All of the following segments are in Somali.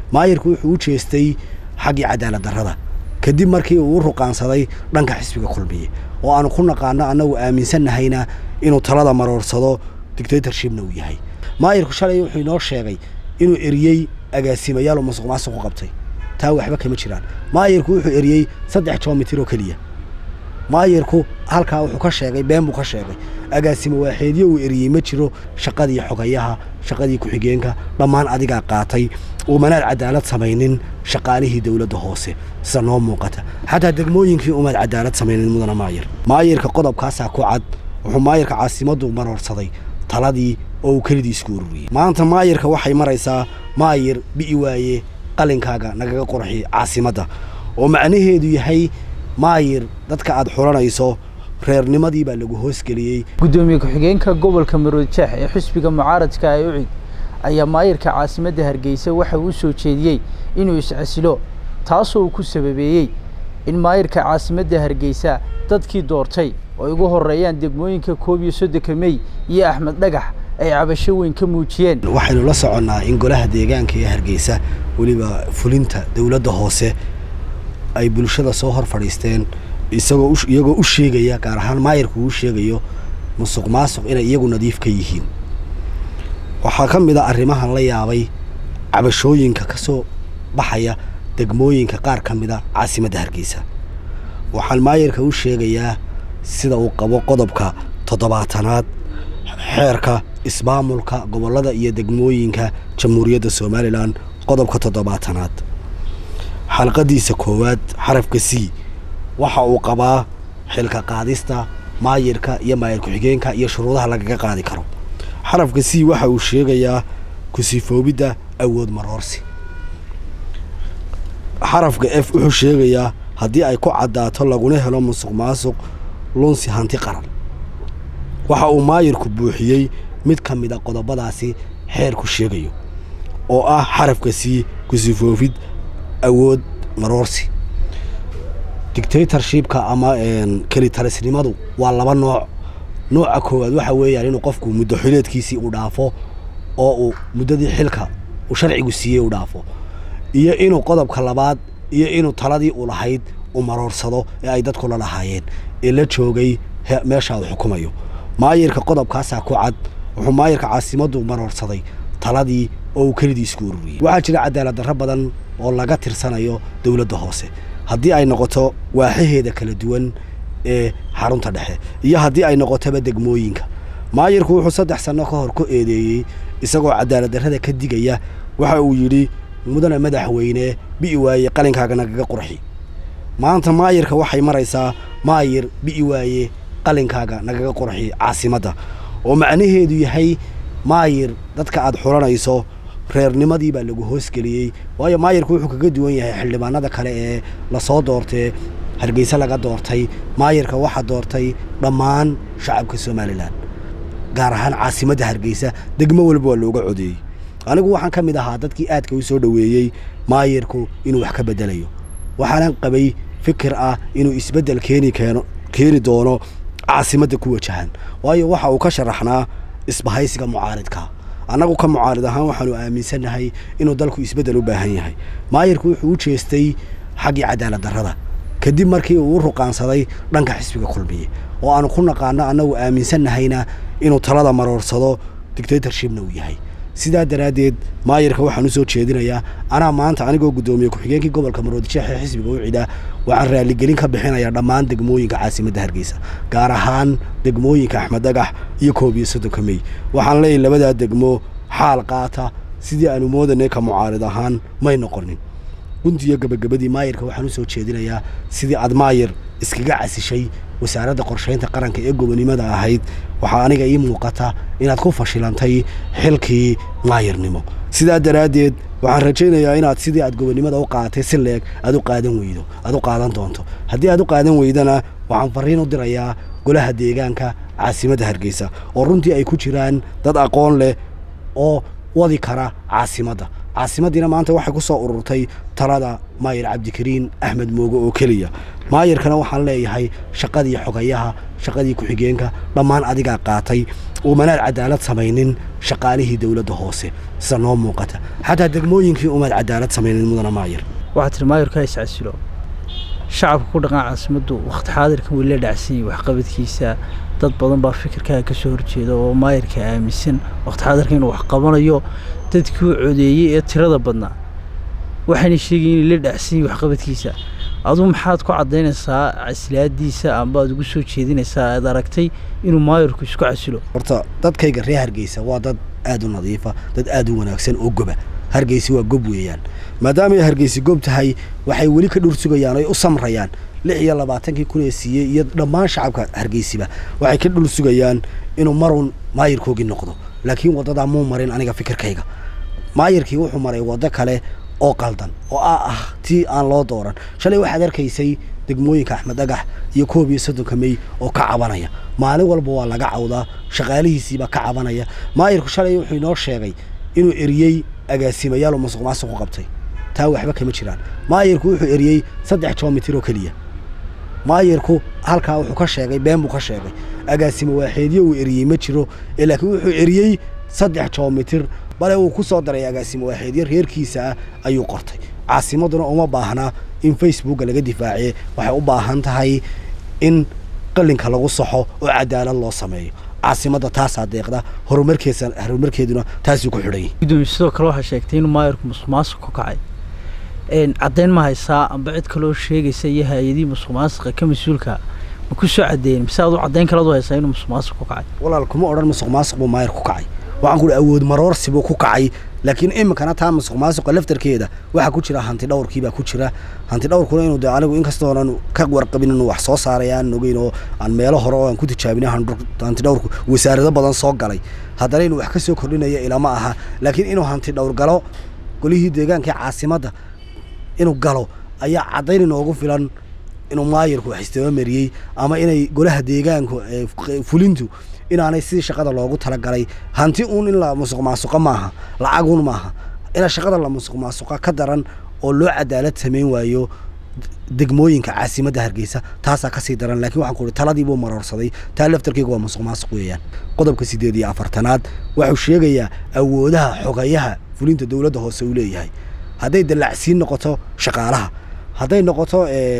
maayirku wuxuu u jeestay xaggii cadaalad darrada kadib markii uu u ruqaansaday dhanka xisbiga kulmiye oo aanu ku naqaano annagu aaminsannahayna inuu talada maroorsado dictatorshipna uu yahay maayirku shalay wuxuu inoo sheegay inuu eriyey agaasimayaal oo masuq maasuq u qabtay taa waxba kama jiraan maayirku wuxuu eriyey saddex joomitir oo keliya maayirku halkaa wuxuu ka sheegay been buu ka sheegay agaasimo waaxeedyo uu eriyey ma jiro shaqadii xogayaha shaqadii ku-xigeenka dhammaan adigaa qaatay uumanaad cadaalad samaynin shaqaalihii dowladda hoose sida noo muuqata xataa degmooyinkii umaad cadaalad samaynin mudana maayir maayirka qodobkaasaa ku cad wuxuu maayirka caasimaddu maroorsaday taladii oo uu kelidii isku ururiyey maanta maayirka waxay maraysaa maayir bi'i waaye qalinkaaga nagaga qurxi caasimadda oo macnaheedu yahay maayir dadka aad xulanayso reernimadii baa lagu hoosgeliyey gudoomiye ku-xigeenka gobolka maroodjeex ee xisbiga mucaaradka ee ucid ayaa maayirka caasimadda hargeysa waxa uu soo jeediyey inuu iscasilo taasoo uu ku sababeeyey in maayirka caasimadda hargeysa dadkii doortay oo ay ugu horeeyaan degmooyinka koob iyo soddonka mey iyo axmed dhagax ay cabasho weyn ka muujiyeen waxaynu la soconnaa in golaha deegaanka ee hargeysa weliba fulinta dowladda hoose ay bulshada soo hor fadhiisteen isagoo iyagoo u sheegaya gaar ahaan maayirku uu sheegayo musuq maasuq inay iyagu nadiif ka yihiin waxaa ka mid a arrimahan la yaabay cabashooyinka ka soo baxaya degmooyinka qaar ka mid a caasimadda hargeysa waxaan maayirka u sheegayaa sida uu qabo qodobka toddobaatanaad xeerka ismaamulka gobollada iyo degmooyinka jamhuuriyadda somalilan qodobka toddobaatanaad xalqadiisa koowaad xarafka c waxa uu qabaa xilka qaadista maayirka iyo maayir ku-xigeenka iyo shuruudaha lagaga qaadi karo xarafka c waxa uu sheegayaa kusifoobidda awood maroorsi xarafka f wuxuu sheegayaa haddii ay ku caddaato laguna helo musuq maasuq lunsi hanti qaran waxa uu maayirku buuxiyey mid ka mid a qodobadaasi xeerku sheegayo oo ah xarafka c kusifoofid awood maroorsi dictatorshipka ama kelitalisnimadu waa laba nooc nooca koowaad waxa weeyaan inuu qofku muddo xileedkiisii uu dhaafo oo uu muddadii xilka uu sharcigu siiyey uu dhaafo iyo inuu qodobka labaad iyo inuu taladii u lahayd uu maroorsado ee ay dadku la lahaayeen ee la joogay meesha uu xukumayo maayirka qodobkaasaa ku cad wuxuu maayirka caasimaddu maroorsaday taladii oo uu kelidii isku ururiyey waxaa jira cadaalad darro badan oo laga tirsanayo dowladda hoose haddii ay noqoto waaxaheeda kala duwan ee xarunta dhexe iyo haddii ay noqotoba degmooyinka maayirku wuxuu saddex sanno ka hor ku eedeeyey isagoo cadaalad darrada ka digaya waxa uu yidhi mudana madaxweyne bi'i waaye qalinkaaga nagaga qurxi maanta maayirka waxay maraysaa maayir bi'i waaye qalinkaaga nagaga qurxi caasimadda oo macnaheedu yahay maayir dadka aad xulanayso reernimadii baa lagu hoosgeliyey waayo maayirku wuxuu kaga duwan yahay xildhibaanada kale ee lasoo doortee hargeysa laga doortay maayirka waxaa doortay dhammaan shacabka somalilan gaar ahaan caasimadda hargeysa degmo walba waa looga codeeyey anigu waxaan ka mid ahaa dadkii aadka u soo dhoweeyey maayirku inuu wax ka bedelayo waxaanan qabay fikir ah inuu isbeddel keeni keeno keeni doono caasimadda ku wajahan waayo waxa uu ka sharaxnaa isbahaysiga mucaaridka annagu ka mucaarid ahaan waxaanu aaminsannahay inuu dalku isbeddel u baahan yahay maayirku wuxuu u jeestay xaggii cadaalad darrada kadib markii uu u ruqaansaday dhanka xisbiga kulmiye oo aanu ku naqaano annagu aaminsannahayna inuu talada maroorsado dictatorshipna uu yahay sidaa daraaddeed maayirka waxaan u soo jeedinayaa anaa maanta anigoo guddoomiye ku-xigeenkii gobolka maroodijeex ee xisbiga u cidaa waxaan raaligelin ka bixinayaa dhammaan degmooyinka caasimadda hargeysa gaar ahaan degmooyinka axmed dhagax iyo koob iyo soddonka mey waxaan leeyahy labadaa degmo xaal qaata sidii aanu moodanay ka mucaarid ahaan may noqonin guntiyo gabagabadii maayirka waxaan u soo jeedinayaa sidii aad maayir iskaga casishay wasaaradda qorshaynta qaranka ee gobonimada ahayd waxaa aniga ii muuqata inaad ku fashilantay xilkii maayirnimo sidaa daraaddeed waxaan rajaynayaa inaad sidii aad gobonimada u qaadatay si leeg aad u qaadan weydo aad u qaadan doonto haddii aad u qaadan weydana waxaan fariin u dirayaa golaha deegaanka caasimadda hargeysa oo runtii ay ku jiraan dad aqoon leh oo wadi kara caasimadda caasimadiina maanta waxay ku soo ururtay talada maayir cabdikariin axmed mooge oo keliya maayirkana waxaan leeyahay shaqadii xogayaha shaqadii ku-xigeenka dhammaan adigaa qaatay umanaad cadaalad samaynin shaqaalihii dowladda hoose sida noo muuqata xataa degmooyinkii umaad cadaalad samaynin mudana maayir waxaa tiri maayirka iscasilo shacabka ku dhaqan caasimaddu wakhti xaadirkan weli la dhacsanyay waxqabadkiisa dad badan baa fikirkaaga ka soo horjeeda oo maayirka aaminsan wakhti xaadirka inuu wax qabanayo dadkii u codeeyey ee tirada badnaa waxayna sheegayin inay la dhacsanyay waxqabadkiisa aduu maxaad ku caddaynaysaa casilaadiisa amba aad ugu soo jeedinaysaa aad aragtay inuu maayirku isku casilo horta dadkayga reer hargeysa waa dad aad u nadiifa dad aad u wanaagsan oo goba hargeysi waa gob weeyaan maadaama ay hargeysi gob tahay waxay weli ka dhur sugayaan oy u samrayaan lix iyo labaatankii kun ee siiyey iyo dhammaan shacabka hargeysiba waxay ka dhul sugayaan inuu marun maayirkoogii noqdo laakiin waddadaa muu marin aniga fikirkayga maayirkii wuxuu maray waddo kale oo qaldan oo ah ah tii aan loo dooran shalay waxaad arkaysay degmooyinka axmed dhagax iyo koob iyo soddonka mey oo ka cabanaya maalin walba waa laga cawdaa shaqaalihiisiibaa ka cabanaya maayirku shalay wuxuu inoo sheegay inuu eriyey agaasimayaal oo masuq maasuq u qabtay taa waxba kama jiraan maayirku wuxuu eriyey saddex joomitir oo keliya maayirku halkaa wuxuu ka sheegay been buu ka sheegay agaasimo waaxeedyo uu eriyey ma jiro ee laakiin wuxuu eriyey saddex joomitir bale uu ku soo daray agaasimo waaxeedyo reerkiisa ah ayuu qortay caasimaduna uma baahnaa in facebooka laga difaaciye waxay u baahan tahay in qalinka lagu saxo oo cadaalad loo sameeyo caasimadda taasaa deeqda horumarkeesa horumarkeeduna taasuu ku xidhan yahay gudoomiye sidoo kale waxaa sheegtay inuu maayirku musuq maasuq ku kacay caddayn ma haysaa amba cid kaloo sheegaysa iyo hay-adihii musuq maasuqa ka mas-uulka ma ku soo caddeeyen mise aad u caddayn kalead u haysaa inuu musuq maasuq ku kacay walaal kuma odhan musuq maasuq buu maayir ku kacay waxaan ku uhi awood maroorsi buu ku kacay laakiin iminkana taa musuq maasuqa laftarkeeda waxaa ku jira hanti dhowrkiibaa ku jira hanti dhowrkuna inuu de anigu inkastoonan ka warqabin inuu wax soo saaray aan ogeyn oo aan meelo hore oo aan ku tijaabinay hanti dhowrku wasaarado badan soo galay haddana inuu wax ka soo kordhinaya ilama aha laakiin inuu hanti dhowr galo golihii deegaanka caasimadda inuu galo ayaa caddayn inoogu filan inuu maayirku wax istabamariyey ama inay golaha deegaanku fulintu inaanay sidii shaqada loogu talagalay hanti uun in la musuq maasuqa maaha lacagun maaha ina shaqada la musuq maasuqa ka daran oo loo cadaalad samayn waayo degmooyinka caasimadda hargeysa taasaa kasii daran lakiin waxaan ku uhi taladii buu maroorsaday taa laftarkeyga waa musuq maasuq weeyaan qodobka siddeed iyo afartanaad wuxuu sheegayaa awoodaha xogayaha fulinta dowladda hoose uu leeyahay hadday dallacsiin noqoto shaqaalaha hadday noqoto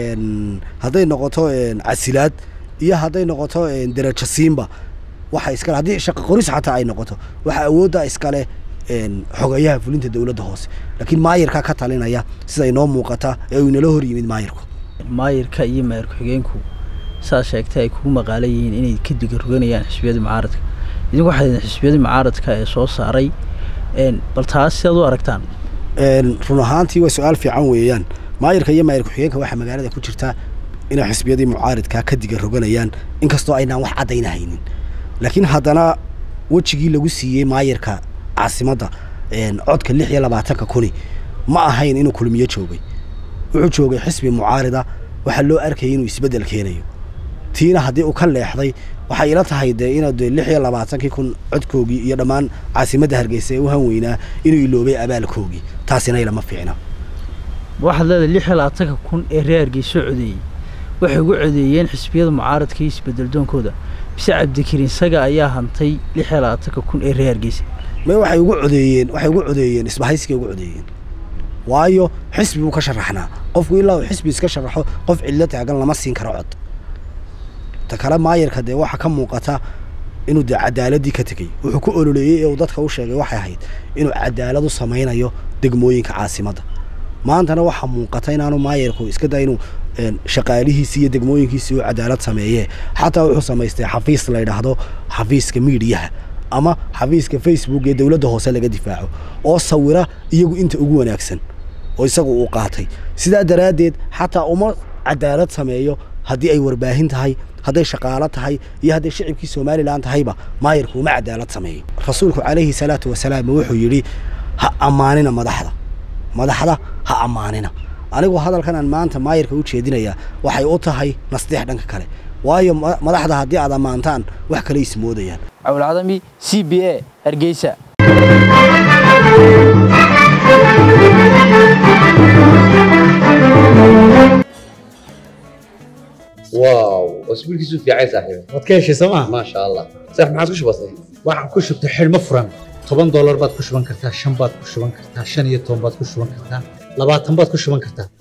hadday noqoto casilaad iyo hadday noqoto derajo siinba waxa iskale haddii shaqo qoris xataa ay noqoto waxaa awoodda iskale xogayaha fulinta dowladda hoose laakiin maayirkaa ka talinaya sida inoo muuqata ee uu inala hor yimid maayirku maayirka iyo maayir ku-xigeenku saad sheegtay ay kugu maqaala yihiin inay ka diga roganayaan xisbiyadii mucaaradka idinku waxay idin xisbiyadii mucaaradka ee soo saaray bal taas sidaad u aragtaan run ahaantii waa su-aal fiican weeyaan maayirka iyo maayir ku-xigeenka waxaa magaalada ku jirta inay xisbiyadii mucaaridkaa ka diga roganayaan inkastoo aynaan wax caddayna haynin laakiin haddana wejigii lagu siiyey maayirka caasimadda codka lix iyo labaatanka kuni ma ahayn inuu kulmiyo joogay wuxuu joogay xisbi mucaarida waxaa loo arkayay inuu isbeddel keenayo tiina haddii uu ka leexday waxay ila tahay dee ina de lix iyo labaatankii kun codkoogii iyo dhammaan caasimadda hargeysa ee u hanweynaa inuu iloobay abaalkoogii taasina ilama fiicna waxaad leedahay lix iyo labaatanka kun ee reer hargeysa codeeyey waxay ugu codeeyeen xisbiyada mucaaradka iyo isbedeldoonkooda bise cabdikariin isaga ayaa hantay lix iyo labaatanka kun ee reer hargeysa may waxay ugu codeeyeen waxay ugu codeeyeen isbahaysigay ugu codeeyeen waayo xisbi buu ka sharaxnaa qofku ilaa uu xisbi iska sharaxo qof cidlo taagan lama siin karo cod ta kale maayirka dee waxaa ka muuqata inuu dee cadaaladii ka tegey wuxuu ku ololeeyey ee uu dadka u sheegay waxay ahayd inuu cadaalad u samaynayo degmooyinka caasimadda maantana waxaa muuqata inaanu maayirku iska daa inuu shaqaalihiisii iyo degmooyinkiisii uu cadaalad sameeye xataa wuxuu samaystay xafiis la yidhaahdo xafiiska miidiyaha ama xafiiska facebook ee dowladda hoose laga difaaco oo sawira iyagu inta ugu wanaagsan oo isagu uu qaatay sidaa daraaddeed xataa uma cadaalad sameeyo haddii ay warbaahin tahay hadday shaqaalo tahay iyo hadday shicibkii somalilan tahayba maayirku uma cadaalad sameeyo rasuulku calayhi salaatu wasalaam wuxuu yidhi ha ammaanina madaxda madaxda ha ammaanina anigu hadalkan aan maanta maayirka u jeedinayaa waxay u tahay nasdeex dhanka kale waayo madaxda haddii aad ammaantaan wax kale ismoodayaan cawlcadami c b a hargeysa isbiilkiisu fiicay saaxiibe waad ka heshay sooma maasha allah saax maxaad ku shubatay waxaan ku shubtay xidhmo furan toban doolar baad ku shuban kartaa shan baad ku shuban kartaa shan iyo toban baad ku shuban kartaa labaatan baad ku shuban kartaa